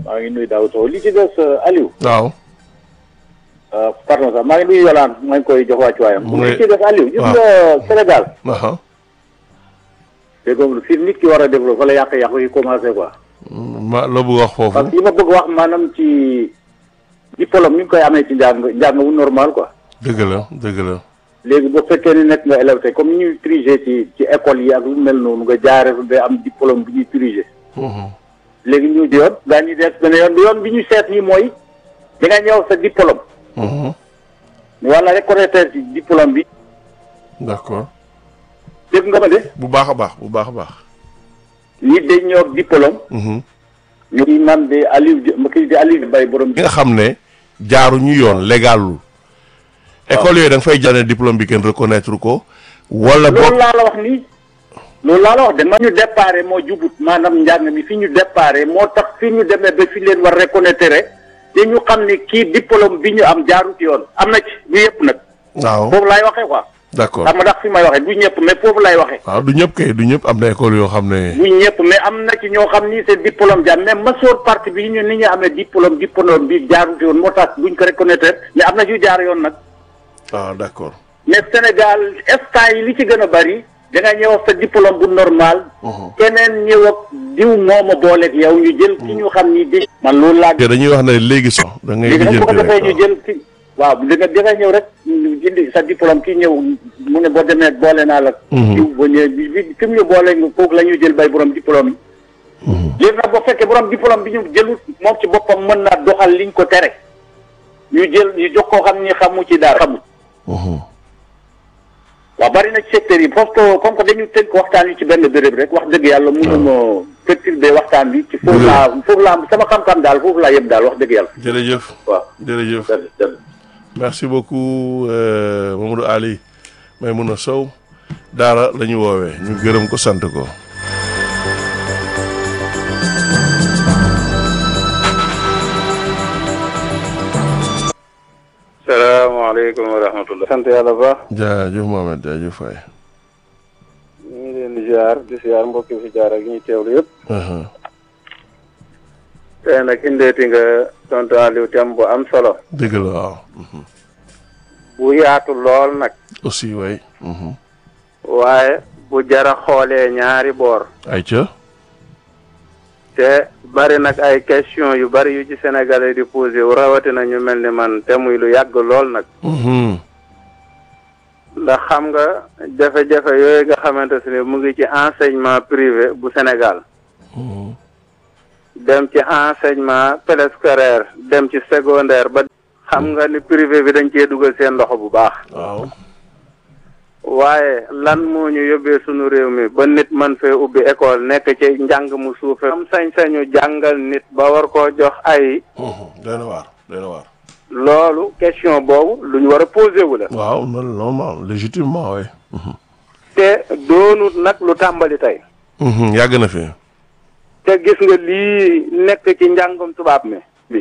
maa ngi nuyu Daouda Sow li ci des Aliou. waaw. pardon sax maa ngi nuyu Yolande maa ngi koy jox wàccuwaayam. mu ngi li ci des Aliou. gis waaw. nga Sénégal. aha dégg nga fi nit ki war a développé fa la yàq-yàq yi commencé quoi. ma loo bëgg wax foofu. parce que li ma bëgg wax maanaam ci diplôme ni ñu koy amee ci njàng njàng wu normal quoi. dëgg la dëgg la. léegi bu fekkee ni nekk nga élève tey comme ni ñuy triger ci ci école yi ak lu mel noonu nga jaaree fa ba am diplôme bi ñuy triger. Mhm. léegi ñu di yoon gaa ñuy des benn yoon bi yoon bi ñu seet nii mooy da nga ñëw sa diplôme. Mhm. wala reconnaître ci diplôme bi d'accord dégg nga ma de bu baax a baax bu baax a baax. nit dañ ñëw ak diplôme Mhm. ñu kii man de Aliou Di- ma kii di Aliou Mbaye borom ñi nga xam ne jaaruñu yoon légalul. école yooyu da nga fay jàllale diplôme bi kenn reconnaître ko. wala loolu boog laa la wax nii loolu laa la wax de ma ñu déparé moo jubut maanaam njàng mi fi ñu déparé moo tax fi ñu demee ba fi leen war reconnaître te ñu xam ne kii diplôme bi ñu am jaarut yoon am na ci bu yëpp nag waaw foofu laay waxee quoi d'accord xam nga ndax fi may waxee du ñëpp mais foofu laay waxee waaw du ñëpp kay du ñëpp am na école yoo xam ne. bu ñëpp mais am na ci ñoo xam ni c'est diplôme jaar mais masoor partie bi ñu ni ñu amee diplôme diplôme bi jaarut yoon moo tax buñ ko reconnaître mais am na ci jaar yoon nag ah d'accord. mais Sénégal instant yi li ci gën a bari da nga ñëw ak sa diplôme bu normal. keneen ñëw ak diw mooma booleeg yow ñu jël ki ñu xam ni di. man loolu laa. te dañuy wax ne léegi sax da ngay léegi nag bu ko lijjanti defee ñu rek jël ki waaw da nga da nga ñëw rek ñu indi sa diplôme ki ñëw mu ne boo demee boole naa la. diw boo ñëwee bi bi fi mu ñu boole nga kooku la ñuy jël bay borom diplôme yi. léegi nag boo fekkee borom diplôme bi ñu jëlut moom ci boppam mën naa doxal liñ ko tere. ñu jël ñu jox koo xam ni xamu ci dara xamul. Mhm. waaw bari na ci secteur yi foofu ko comme que dañu tënk waxtaan wi ci benn béréb rek wax dëgg yàlla mënuma perturber waxtaan bi ci foofu laa foofu laa sama xam-xam daal foofu laa yem daal wax dëgg yàlla jërëjëf waaw jërëjëf jërëjëf jërëjëf. merci beaucoup euh, Mamadou Ali Maymouna Sow daara la ñu woowee ñu gërëm ko sant ko. salaamaaleykum wa rahmatullah sant yàlla bu baax jaajëf Mohamed jaajëf waay. ñu ngi leen di ziar di ziar mbokki fi jaar ak ñuy teewlu yëpp Mhm. tey nag indeeti nga tontu Aliou thème bu am solo dëgg la waaw. Mhm. bu yaatu lool nag aussi waay. Mhm. waaye bu jara xoolee ñaari boor ayca. te bari nag ay question yu bari yu ci sénégalais di posé wu rawatina ñu mel ni man te muy lu yàgg lool nag Mhm. ndax xam nga jafe-jafe yooyu nga xamante ne mu ngi ci enseignement privé bu Sénégal Mhm. dem ci enseignement préscolaire dem ci secondaire ba xam nga ni privé bi dañ cee dugal seen loxo bu baax waaw. waaye lan moo ñu yóbbee sunu réew mi ba nit man fee ubbi école nekk ci njàng mu suufe am sañ-sañu jàngal nit ba war koo jox ay Mhm. doy na waar doy na waar. loolu question boobu lu ñu war a posé wu la waaw non normal légitimement waay. Mhm. te doonut nag lu tàmbali tey Mhm. yàgg na fi. te gis nga lii nekk ci njàngum tubaab mi bi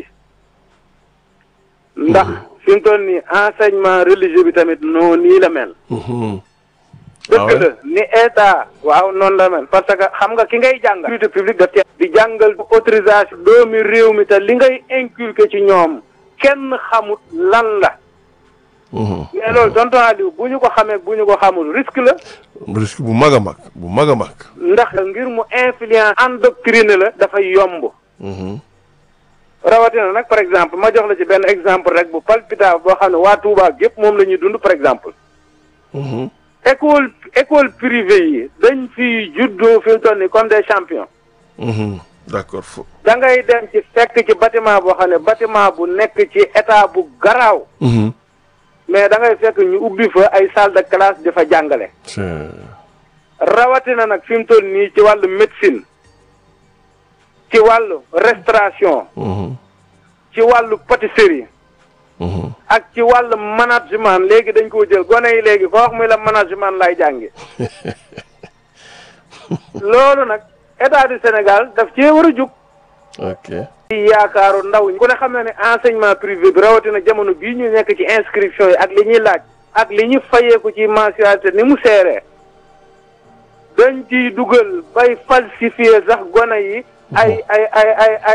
ndax fi mu toll nii enseignement religieux bi tamit noo nii la mel Mhm. dëgg la ni état waaw noonu la mel parce que xam nga ki ngay jàngal utilité publique daf ci di jàngal autorisation doomi réew mi te li ngay inculquer ci ñoom kenn xamut lan la Mhm. mais loolu tonton Aliou bu ñu ko xamee bu ñu ko xamul risque la risque bu mag a mag bu mag a mag. ndax ngir mu influence endoctriné la dafay yomb Mhm. rawatina nag par exemple ma jox la ci benn exemple rek bu palpitable boo xam ne waa Touba gépp moom la ñuy dund par exemple Mhm. école école privée yi dañ fi juddoo fi mu toll nii comme des champions Mhm. d'accord fo. da ngay dem ci fekk ci bâtiment boo xam ne bâtiment bu nekk ci état bu garaaw Mhm. mais da ngay fekk ñu ubbi fa ay salle de classe di fa jàngale c'est rawatina nag fi mu toll nii ci wàllu médecine ci wàllu restauration Mhm. ci wàllu pâtisserie Mhm. ak ci wàllu management léegi dañ koo jël gone yi léegi ko wax muy la management lay jànge loolu nag état du Sénégal daf cee war a jug ok. ci yaakaaru ndaw ñi ku ne xam na ne enseignement privé bi rawatina jamono bii ñu nekk ci inscription yi ak li ñuy laaj ak li ñu fayeeku ci mensualité ni mu seeree dañ ciy dugal bay falsifier sax gone yi ay ay ay ay ay